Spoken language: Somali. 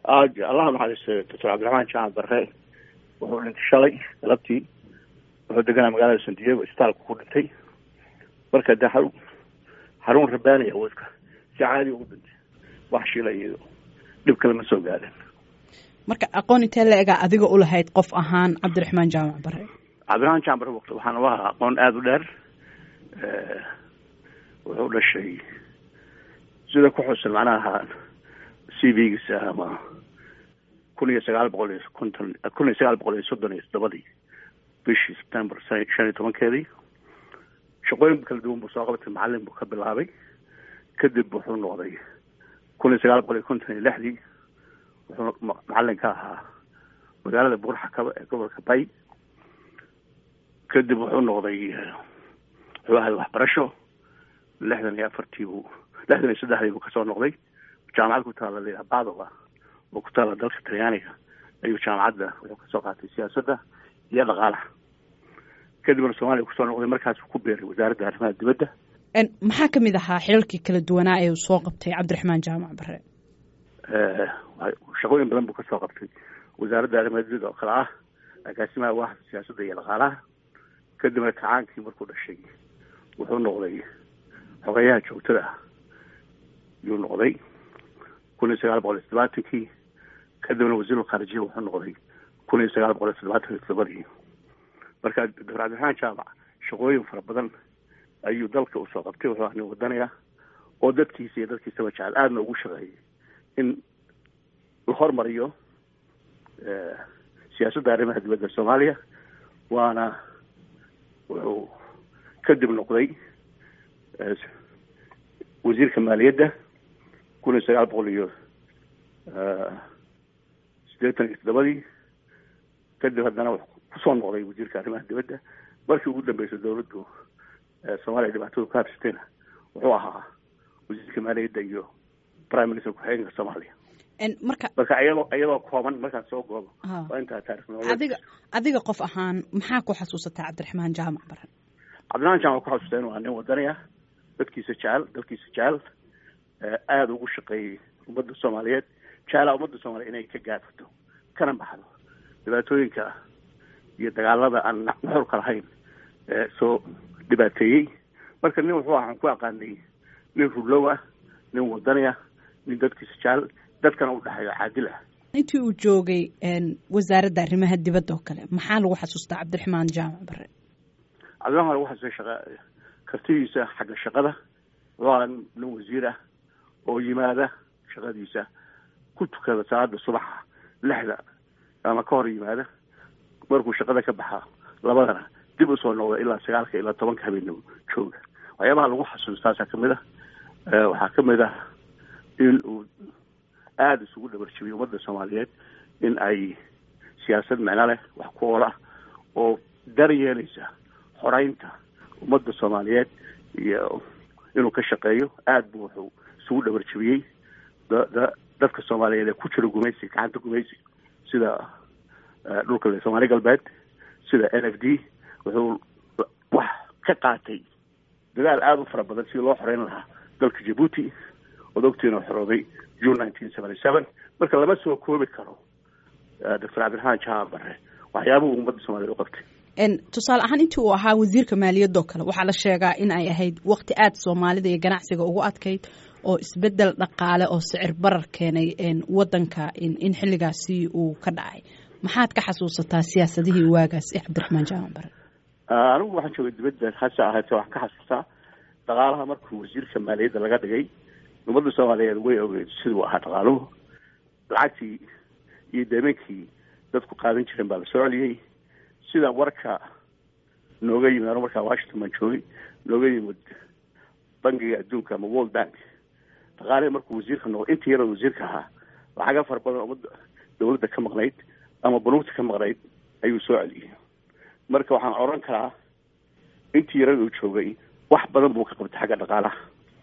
allah naxariistay doctor cabdiraxmaan jaamac barre wuxuu dhintay shalay galabtii wuxuu deganaa magaalada san diego isbitaalka ku dhintay marka de xarun xarun rabaaniya wadka si caadi ugu dhintay wax shila iyo dhib kale ma soo gaadin marka aqoon intee la egaa adiga u lahayd qof ahaan cabdiraxmaan jaamac bare cabdiraxmaan jaamac bare waqti waxaan u ahaa aqoon aada u dheer wuxuu dhashay sida ku xusan macnaha c v-giisa ama kun iyo sagaal boqol iyo konton kun iyo sagaal boqol iyo soddon iyo toddobadii bishii september shan iyo tobankeedii shaqooyin kala duwan buu soo qabatay macalin buu ka bilaabay kadib wuxuu noqday kun iyo sagaal boqol iyo konton iyo lixdii wuxuu macalin ka ahaa magaalada buurxakaba ee gobolka bay kadib wuxuu noqday wuxuu ahay waxbarasho lixdan iyo afartii buu lixdan iyo saddexdii buu kasoo noqday jaamacad ku taala layihaha badova oo ku taala dalka talyaaniga ayuu jaamacadda wuxuu kasoo qaatay siyaasadda iyo dhaqaalaha kadibna soomaaliya kusoo noqday markaasuu ku beeray wasaaradda arrimaha dibadda maxaa kamid ahaa xilalkii kala duwanaa ee uu soo qabtay cabdiraxmaan jaamac bare shaqooyin badan buu kasoo qabtay wasaaradda arrimaha dibadda oo kale ah agaasimaha waaxda siyaasadda iyo dhaqaalaha kadibna kacaankii markuu dhashay wuxuu noqday xogeyaha joogtada ah yuu noqday kun iyo sagaal boqol iyo toddobaatankii kadibna wasiirul khaarijiya wuxuu noqday kun iyo sagaal boqol iyo toddobaatan iyo toddobadii marka doctor cabdiraxmaan jaamac shaqooyin fara badan ayuu dalka usoo qabtay wuxuu ah nin wadanaya oo dadkiisa iyo dadkiisaba jecel aadna ugu shaqeeyay in la hormariyo siyaasadda arrimaha dibadda soomaaliya waana wuxuu kadib noqday wasiirka maaliyadda kun iyo sagaal boqol iyo siddeetan iyo toddobadii kadib haddana wuxuu kusoo noqday wasiirka arrimaha dibadda markii ugu dambeysay dawladdu soomaaliya dhibaatadu ka habsatayna wuxuu ahaa wasiirka maaliyadda iyo prime minister ku-xigeenka soomaaliya marka marka iyadoo iyadoo kooban markaan soo goobo waa intaa taarikh adiga adiga qof ahaan maxaa ku xasuusataa cabdiraxmaan jaamac baran cabdiraxmaan jaamac ku xasuustaa inuu aa nin wadani ah dadkiisa jecel dalkiisa jecel aada ugu shaqeeyey ummadda soomaaliyeed jeclaa ummadda soomaliya inay ka gaadfato kana baxdo dhibaatooyinka iyo dagaalada aan nuxurka lahayn soo dhibaateeyey marka nin wuxuu ahaan ku aqaanay nin rullow ah nin wadani ah nin dadkiisa jecel dadkana u dhexeeyo caadil ah intii uu joogay wasaaradda arrimaha dibadda oo kale maxaa lagu xasuustaa cabdiraxmaan jaamac bare cabdiraxmaan lagu xasuustay shaqa kartidiisa xagga shaqada wuxuu ahaa nin wasiir ah oo yimaada shaqadiisa ku tukada salaada subaxa lixda ama ka hor yimaada markuu shaqada ka baxa labadana dib usoo noqda ilaa sagaalka ilaa tobanka habeenimo jooga waxyaabaha lagu xasuustaasaa kamid ah waxaa kamid ah in uu aada isugu dhabarjabiyay ummadda soomaaliyeed in ay siyaasad micno leh wax ku ool ah oo daryeelaysa xoreynta ummadda soomaaliyeed iyo inuu ka shaqeeyo aada buu wuxuu isugu dhabarjabiyey da dadka soomaaliyeed ee ku jira gumaysi gacanta gumaysi sida dhulka soomaali galbeed sida n f d wuxuu wax ka qaatay dadaal aada u fara badan sidii loo xoreyn lahaa dalka jabuuti ood ogtiina xorooday june nineteen seventy seven marka lama soo koobi karo doctor cabdiraxmaan jaamac bare waxyaabuhu ummadda soomaliyeed u qabtay tusaale ahaan intii uu ahaa wasiirka maaliyadoo kale waxaa la sheegaa in ay ahayd waqti aada soomaalida iyo ganacsiga ugu adkayd oo isbedel dhaqaale oo sicir barar keenay wadanka in xilligaasi uu ka dhacay maxaad ka xasuusataa siyaasadihii waagaas ee cabdiraxmaan jaamac bare anigu waxaan joogay dibadda hase ahaatee waxaan ka xasuustaa dhaqaalaha markuu wasiirka maaliyadda laga dhigay ummadda soomaaliyeed way ogeyd siduu ahaa dhaqaaluhu lacagtii iyo deemeenkii dadku qaadan jireen baa la soo celiyey sida warka nooga yimid anu markaa washington baan joogay nooga yimid bangiga adduunka ama world bank dhaqaalihii markuu wasiirka noqdo intii yaroo wasiirka ahaa lacaga fara badan ummadda dawladda ka maqnayd ama banuugta ka maqnayd ayuu soo celiyey marka waxaan odhan karaa intii yarada uu joogay wax badan buu ka qabtay xagga dhaqaalaha